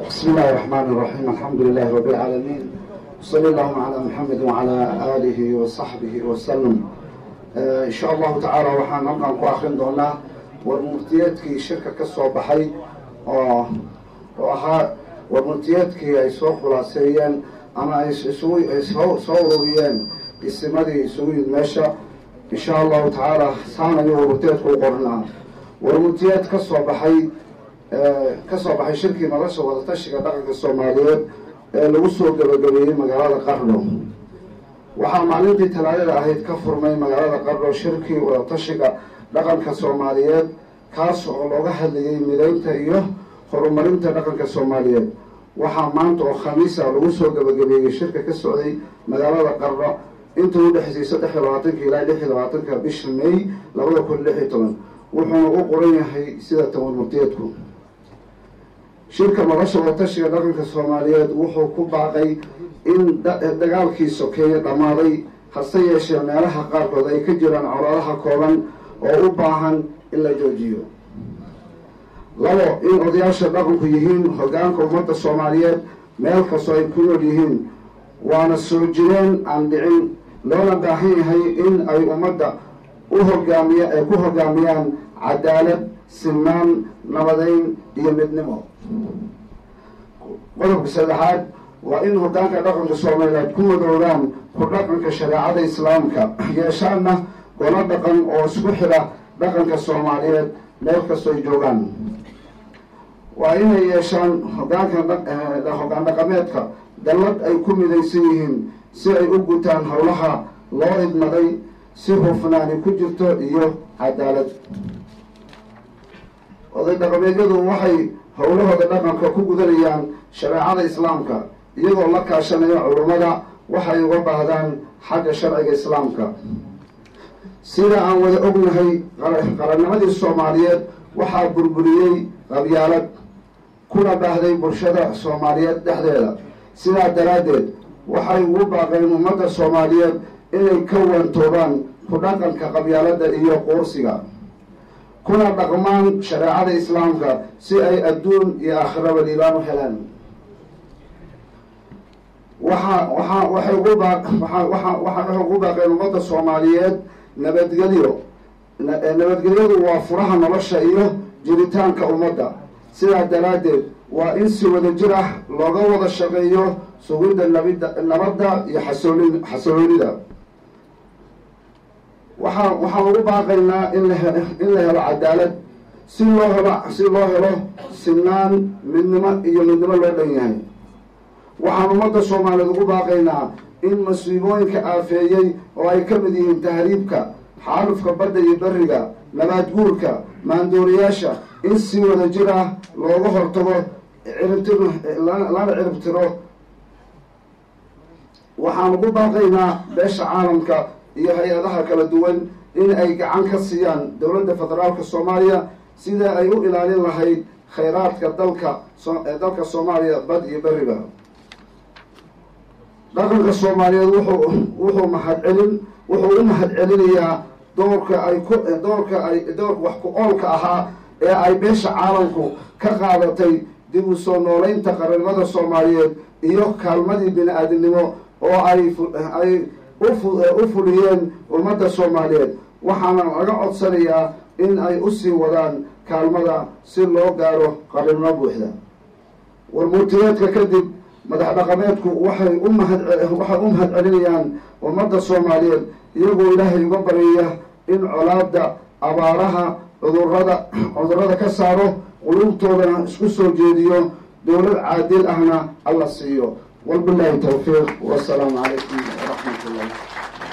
بسم الله الرحمن الرحيم الحمد لله رب العالمين وصلى اللهم على محمد وعلى آله وصحبه وسلم إن شاء الله تعالى waxaan halkan ku akrin doonaa warmurtiyeedkii shirka ka soo baxay oo oo ahaa warmurtiyeedkii ay soo khulaaseeyeen ama ay isugu soo ururiyeen isimadii isugu yid meesha in sha allahu tacaala saan ayuu warmurtiyeedku u qornaa warmurtiyeed ka soo baxay ka soo baxay shirkii nolosha wadatashiga dhaqanka soomaaliyeed ee lagu soo gabagabeeyey magaalada qardho waxaa maalintii talaadada ahayd ka furmay magaalada qardho shirkii wadatashiga dhaqanka soomaaliyeed kaas oo looga hadlayay midaynta iyo horumarinta dhaqanka soomaaliyeed waxaa maanta oo khamiisa lagu soo gabagabeeyey shirka ka socday magaalada qardho intuu udhexeysay saddex iyo labaatanka ilaa lix iyo labaatanka bisha may labada kun lix iyo toban wuxuuna u qoran yahay sida taban murtiyeedku shirka nolosha wadatashiga dhaqanka soomaaliyeed wuxuu ku baaqay in dagaalkii sokeeye dhammaaday hase yeeshee meelaha qaarkood ay ka jiraan colaadaha kooban oo u baahan in la joojiyo labo in odayaasha dhaqanku yihiin hoggaanka ummadda soomaaliyeed meel kastoo ay ku nool yihiin waana soo jireen aan dhicin loona baahan yahay in ay ummadda u hogaamiya ay ku hogaamiyaan cadaalad sinaan nabadeyn iyo midnimo qodobka saddexaad waa in hoggaanka dhaqanka soomaaliyeed ku madoobaan ku dhaqanka shareecada islaamka yeeshaanna golo dhaqan oo isku xidha dhaqanka soomaaliyeed meel kastoo ay joogaan waa inay yeeshaan hogaanka hoggaan dhaqameedka dallad ay ku midaysan yihiin si ay u gutaan howlaha loo idmaday si hufnaani ku jirto iyo cadaalad oday dhaqameedyadu waxay howlahooda dhaqanka ku gudanayaan shareecada islaamka iyagoo la kaashanaya culummada waxay uga baahdaan xagga sharciga islaamka sida aan wada ognahay qarannimadii soomaaliyeed waxaa burburiyey qabyaalad kuna baahday bulshada soomaaliyeed dhexdeeda sidaa daraaddeed waxay ugu baaqeen ummadda soomaaliyeed inay ka waantoobaan ku dhaqanka qabyaaladda iyo quursiga kuna dhaqmaan shareecada islaamka si ay adduun iyo aakhiraba liibaan u helaan waxa waxa waxay ugu baa waa waa waxay ugu baaqeen ummadda soomaaliyeed nabadgelyo nabadgelyadu waa furaha nolosha iyo jiritaanka ummadda sidaa daraaddeed waa in si wada jir ah looga wada shaqeeyo sugidda nabida nabadda iyo xasoolin xasooloonida waxaa waxaan ugu baaqaynaa in la he in la helo cadaalad si loo helo si loo helo sinaan midnimo iyo midnimo loo dhan yahay waxaan ummadda soomaaliyeed ugu baaqaynaa in masiibooyinka aafeeyey oo ay ka mid yihiin tahriibka xaalufka badda iyo beriga nabaad guurka maandooriyaasha in si wada jir ah looga hortago ciribtir lana ciribtiro waxaan ugu baaqaynaa beesha caalamka iyo hay-adaha kala duwan in ay gacan ka siiyaan dowladda federaalka soomaaliya sida ay u ilaalin lahayd khayraadka dalka dalka soomaaliya bad iyo beriba dhaqanka soomaaliyeed wuxuu wuxuu mahadcelin wuxuu u mahad celinayaa doorka ay ku doorka ay doorka wax ku oolka ahaa ee ay beesha caalamku ka qaadatay dib u soo nooleynta qarannimada soomaaliyeed iyo kaalmadii bini-aadamnimo oo ay ay u fuliyeen ummadda soomaaliyeed waxaana laga codsanayaa in ay usii wadaan kaalmada si loo gaaro qarannimo buuxda warmurtiyeedka kadib madax dhaqameedku waxay u mahad waxay u mahad celinayaan ummadda soomaaliyeed iyagoo ilaahay uga baryaya in colaada abaaraha cudurada cudurada ka saaro qulubtoodana isku soo jeediyo dowlad caadil ahna alla siiyo walbilaahi tawfiiq wasalaamu calaykum waraxmat ullah